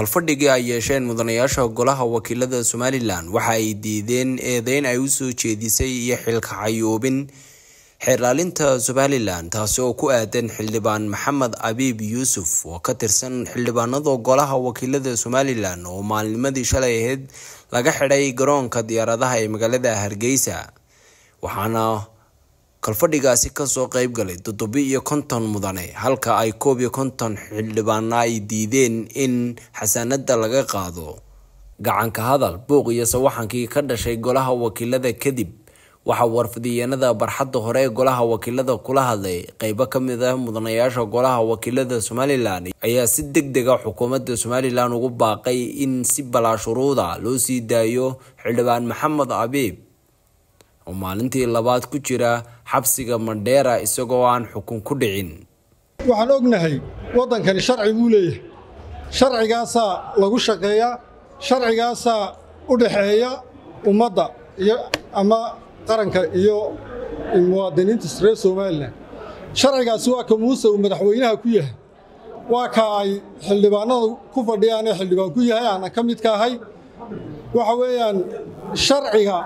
kalfadhigii ay yeesheen mudanayaasha golaha wakiilada somalilan waxa ay diideen eedeyn ay usoo jeedisay iyo xilka xayuubin xeerlaalinta somalilan taasi oo ku aadan xildhibaan maxamed abiib yuusuf oo ka tirsan xildhibaanada golaha wakiilada somalilan oo maalnimadii shalay ahayd laga xidhay garoonka diyaaradaha ee magaalada hargeysa waxaana kalfadhigaasi kasoo qeyb galay toddobi iyo konton mudane halka ay koob iyo konton xildhibaana ay diideen in xasaanada laga qaado gacanka hadal buuq iyo sawaxankii ka dhashay golaha wakiilada kadib waxaa warfidiyeenada barxadda hore ee golaha wakiilada kula hadlay qeybo kamid ah mudanayaasha golaha wakiilada somalilan ayaa si deg dega xukuumadda somalilan ugu baaqay in si balaashuruuda loo sii daayo xildhibaan maxamed abiib oo maalintii labaad ku jira xabsiga mandheera isagoo aan xukun ku dhicin waxaan ognahay waddankani sharci buu leeyahay sharcigaasaa lagu shaqeeyaa sharcigaasaa u dhaxeeya ummadda iyo ama qaranka iyo muwaadiniinta reer somalilan sharcigaasi waa ka muuse uu madaxweynaha ku yahay waa ka ay xildhibaanada ku fadhiyaan ee xildhibaan ku yahay aanan ka midka ahay waxa weeyaan sharciga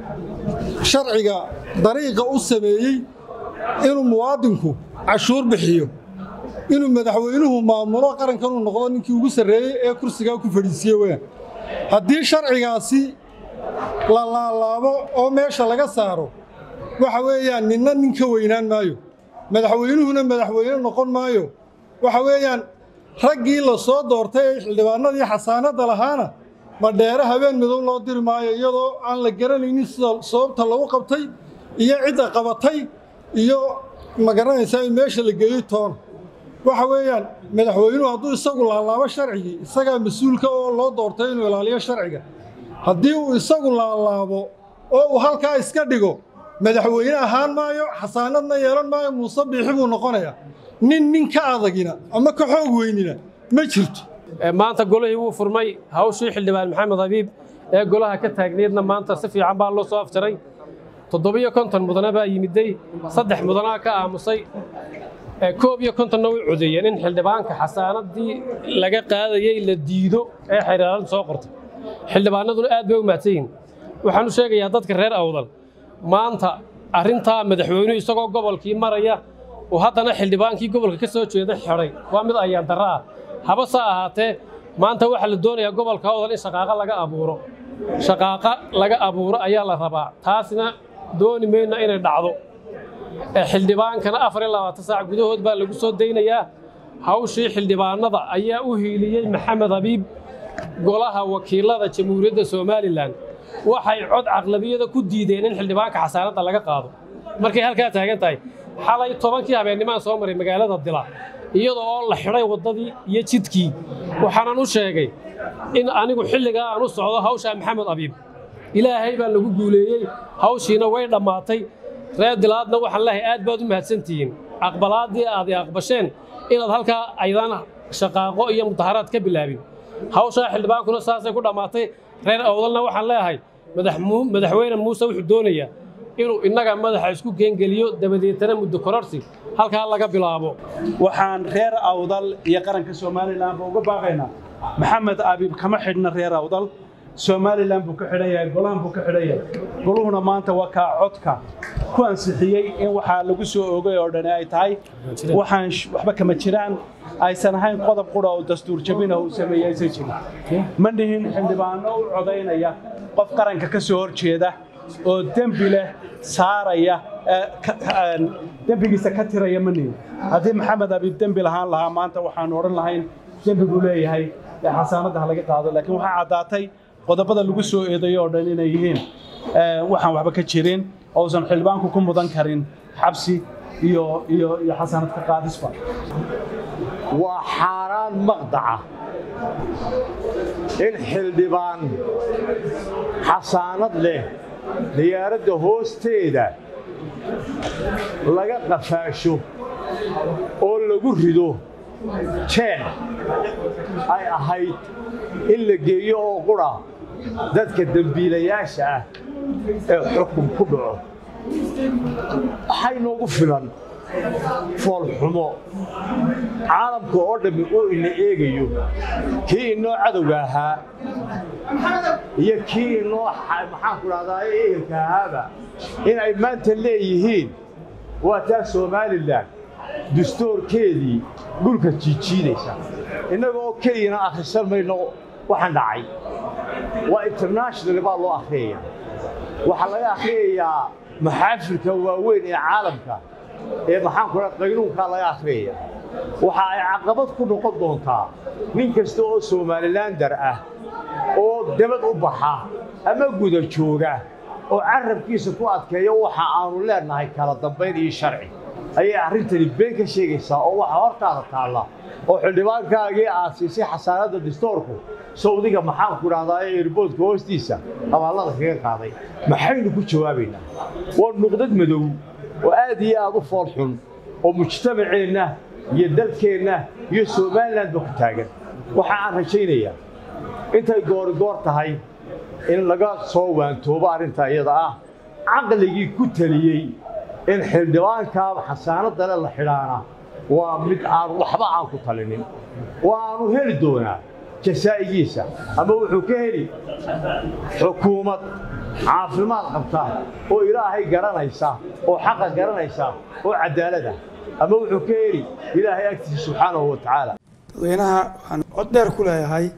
sharciga dariiqa u sameeyey inuu muwaadinku cashuur bixiyo inuu madaxweynuhu maamulo qarankanuu noqdo ninkii ugu sarreeyey ee kursigaa ku fadhiisiye weyaan haddii sharcigaasi la laalaabo oo meesha laga saaro waxa weeyaan ninna nin ka weynaan maayo madaxweynuhuna madaxweyne noqon maayo waxa weeyaan raggii la soo doortay ee xildhibaanadii xasaanadda lahaana madheere habeen midow loo diri maayo iyadoo aan la garanaynin sida sababta lagu qabtay iyo cidda qabatay iyo ma garanaysaa in meesha la geeyey toona waxa weeyaan madaxweynuhu hadduu isagu laalaabo sharcigii isagaa mas-uulka oo loo doortay inuu ilaaliyo sharciga haddii uu isagu laalaabo oo uu halkaa iska dhigo madaxweyne ahaan maayo xasaanadna yeelan maayo muuse biixi buu noqonayaa nin nin ka adagina ama ka xoog weynina ma jirto maanta golihii wuu furmay hawshii xildhibaan maxamed habiib ee golaha ka taagneedna maanta si fiican baa loo soo afjaray toddobiyo konton mudane baa yimiday saddex mudanaa ka aamusay koob iyo kontonna way codeeyeen in xildhibaanka xasaanadii laga qaadayey la diido ee xeeraalintu soo qortay xildhibaanaduna aad bay u mahadsan yihin waxaan u sheegayaa dadka reer awdal maanta arrintaa madaxweynuhu isagoo gobolkii maraya uu haddana xildhibaankii gobolka ka soo jeeda xidhay waa mid ayaan darro ah habase ahaatee maanta waxaa la doonayaa gobolka awdal in shaqaaqa laga abuuro shaqaaqa laga abuuro ayaa la rabaa taasna dooni mayna inay dhacdo xildhibaankana afar iyo labaatan saac gudahood baa lagu soo daynayaa hawshii xildhibaanada ayaa u hiiliyey maxamed habiib golaha wakiilada jamhuuriyadda somalilan waxay cod caqlabiyada ku diideen in xildhibaanka xasaanadda laga qaado markay halkaa taagan tahay xalay tobankii habeennimaan soo maray magaalada dila iyadoo oo la xidhay waddadii iyo jidkii waxaanan u sheegay in anigu xilligaa aan u socdo hawshaa maxamed abiib ilaahay baa lagu guuleeyey hawshiina way dhammaatay reer dilaadna waxaan leehay aad baad u mahadsantihiin aqbalaaddii aad i aqbasheen inaad halkaa aydaan shaqaaqo iyo mudaharaad ka bilaabin hawshaa xildhibaankuna saasay ku dhammaatay reer awdalna waxaan leeyahay madaxweyne muuse wuxuu doonayaa inuu innaga madaxa isku geengeliyo dabadeetana muddo kororsi halkaa laga bilaabo waxaan reer awdal iyo qaranka somalilanba uga baaqaynaa maxamed abiib kama xidhna reer awdal somalilan buu ka xidhan yahay golahan buu ka xidhan yahay goluhuna maanta waa kaa codka ku ansixiyey in waxaa lagu soo oogay oo dhani ay tahay waxaan waxba kama jiraan aysan ahayn qodob qura oo dastuur jabina uu sameeyey aysan jirin ma dhihin xildhibaano u codaynaya qof qaranka ka soo horjeeda oo dembi leh saaraya dembigiisa ka tiraya ma nihin haddii maxamed abiib dembi lahaan lahaa maanta waxaanu odhan lahayn dembi buu leeyahay ee xasaanadda ha laga qaado laakiin waxaa caddaatay qodobada lagu soo eedayo oo dhan inay yihiin waxaan waxba ka jirin ousan xildhibaanku ku mudan karin xabsi iyo iyo iyo xasaanad ka qaadisba waa xaaraan maqdaca in xildhibaan xasaanad leh diyaaradda hoosteeda laga qafaasho oo lagu rido jeen ay ahayd in la geeyo oo qura dadka dembiilayaasha ah ee xukun ku dhaco waxay noogu filan foolxumo caalamka oo dhammi uu ina eegayo kii inoo cadowga ahaa iyo kii inoo maxaanku dhahdaa ehelka ahaaba in ay maanta leeyihiin waa taa somalilan dastuurkeedii dhulka jiijiidaysa innaga oo keliyana akhrisan mayno waxaan dhacay waa international baa loo akhriyaya waxaa laga akhriyayaa maxaafilka waaweyn ee caalamka ee maxaanku dhaha qaynuunkaa laga akhriyaya waxa ay caqabad ku noqon doontaa nin kasta oo somalilander ah oo dabad u baxa ama guda jooga oo carabkiisa ku adkeeya waxa aanu leenahay kala dambayn iyo sharci ayay arrintani been ka sheegaysaa oo waxa hortaada taalla oo xildhibaankaagii aad siisay xasaanadda distoorku sawdiga maxaanku dhahdaa ee erboodka hoostiisa abaallada kaga qaaday maxaynu ku jawaabaynaa waa nuqdad madow oo aad iyo aad u fool xun oo mujtamaceenna iyo dalkeenna iyo somalilandba ku taagan waxa aan rajaynayaa intay goorigoor tahay in laga soo waantoobo arrinta iyada ah caqligii ku teliyey in xildhibaankaa xasaanadale la xidhaana waa mid aan waxba aan ku talinin waanu heli doonaa jasaa'igiisa ama wuxuu ka heli xukuumad caafimaad qabta oo ilaahay garanaysa oo xaqa garanaysa oo cadaalada ama wuxuu ka heli ilaahay agtiisa subxaanahu wa tacaala dadweynaha waxaan cod dheer ku leeyahay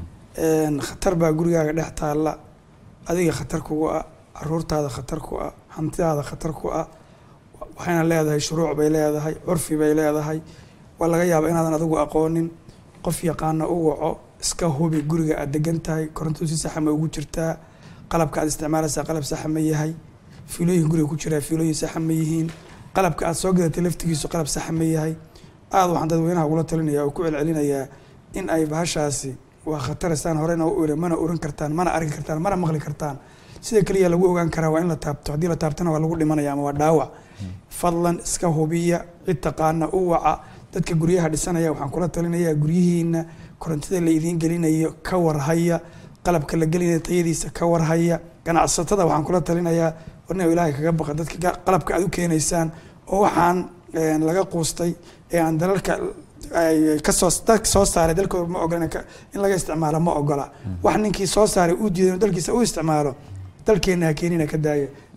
khatar baa gurigaaga dhex taalla adiga khatar kugu ah caruurtaada khatar ku ah hantidaada khatar ku ah waxayna leedahay shuruuc bay leedahay curfi bay leedahay waa laga yaabaa inaadan adigu aqoonin qof yaqaana u waco iska hubi guriga aad degan tahay koronto si saxa ma ugu jirtaa qalabka aad isticmaalaysaa qalab saxa ma yahay fiilooyin guriga ku jiraa fiilooyin saxa ma yihiin qalabka aad soo gadatay laftigiisu qalab saxa ma yahay aada waxaan dadweynaha ugula talinaya oo ku celcelinayaa in ay bahashaasi waa khataristaan horena u iri mana urin kartaan mana arki kartaan mana maqli kartaan sida keliya lagu ogaan karaa waa in la taabto haddii la taabtana waa lagu dhimanaya ama waa dhaawac fadlan iska hubiya cid taqaana u waca dadka guryaha dhisanaya waxaan kula talinayaa guryihiina korontida la idiin gelinayo ka warhaya qalabka la gelinayo tayadiisa ka warhaya ganacsatada waxaan kula talinayaa warna ilaahay kaga baqa dadka qalabka aad u keenaysaan oo waxaan laga quustay ee aan dalalka kasoo dadka soo saaray dalkooda ma ogola in laga isticmaalo ma ogola wax ninkii soo saaray uu diiday dalkiisa u isticmaalo dalkeena ha keenina ka daaya